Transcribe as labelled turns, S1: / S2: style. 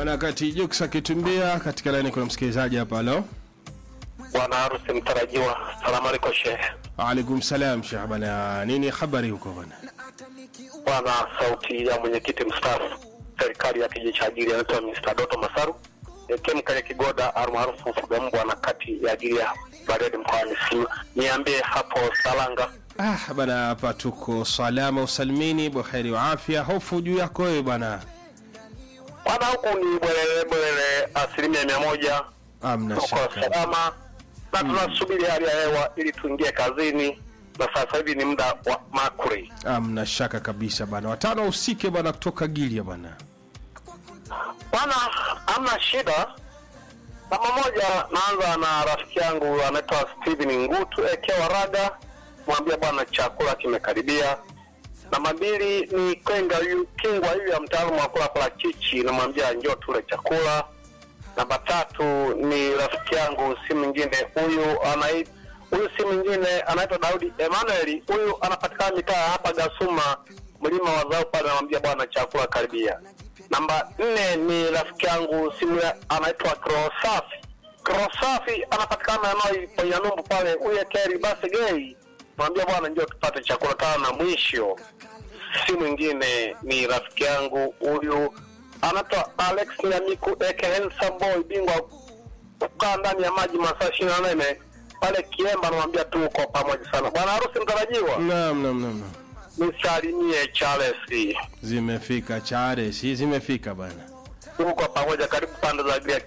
S1: Bwana kati Jux akitumbia katika laini kuna msikilizaji hapa halo.
S2: Bwana harusi mtarajiwa, salamu alaikum shehe.
S1: Waalaikum salam Sheikh bwana. Nini habari huko bwana?
S2: Bwana sauti ya mwenyekiti mstaafu serikali ya kijiji cha Agilia anaitwa Mr. Doto Masaru Kemkale Kigoda almaarufu mfuga mbwa na kati ya Agilia Bariadi mkoani Simiyu. Niambie hapo Salanga.
S1: Ah bwana, hapa tuko salama usalimini, buheri wa afya. Hofu juu yako wewe bwana.
S2: Bwana huku ni bwelele bwelele asilimia mia moja
S1: Amna
S2: tuko
S1: shaka.
S2: salama na tunasubiri hali ya hewa ili tuingie kazini, na sasa hivi ni muda wa makuri.
S1: Amna shaka kabisa bwana. Watano usike bwana kutoka Gilia bwana.
S2: Bwana, hamna shida. Namba moja, naanza na rafiki yangu anaitwa Steven Ngutu ekewa raga, mwambia bwana chakula kimekaribia. Namba mbili ni Kwenga yu, Kingwa huyu ya mtaalamu wa kula parachichi, namwambia njoo tule chakula. Namba tatu ni rafiki yangu si mwingine huyu anai huyu si mwingine anaitwa Daudi Emmanuel, huyu anapatikana mitaa hapa Gasuma, mlima wa zao pale, namwambia bwana chakula karibia. Namba nne ni rafiki yangu simu ya- anaitwa Krosafi. Krosafi anapatikana eneo Ponyanumbu pale, huyu Keri basi gei, mwambia bwana njoo tupate chakula. Tano na mwisho si mwingine ni rafiki yangu huyu anaitwa Alex Nyamiku aka Handsome Boy, bingwa kukaa ndani ya maji masaa ishirini na nane pale Kiemba, namwambia tuko pamoja sana. Bwana harusi mtarajiwa,
S1: Naam naam naam. naam.
S2: nisalimie Charles,
S1: Zimefika chare, si zimefika bwana.
S2: tuko pamoja, karibu pande za Agria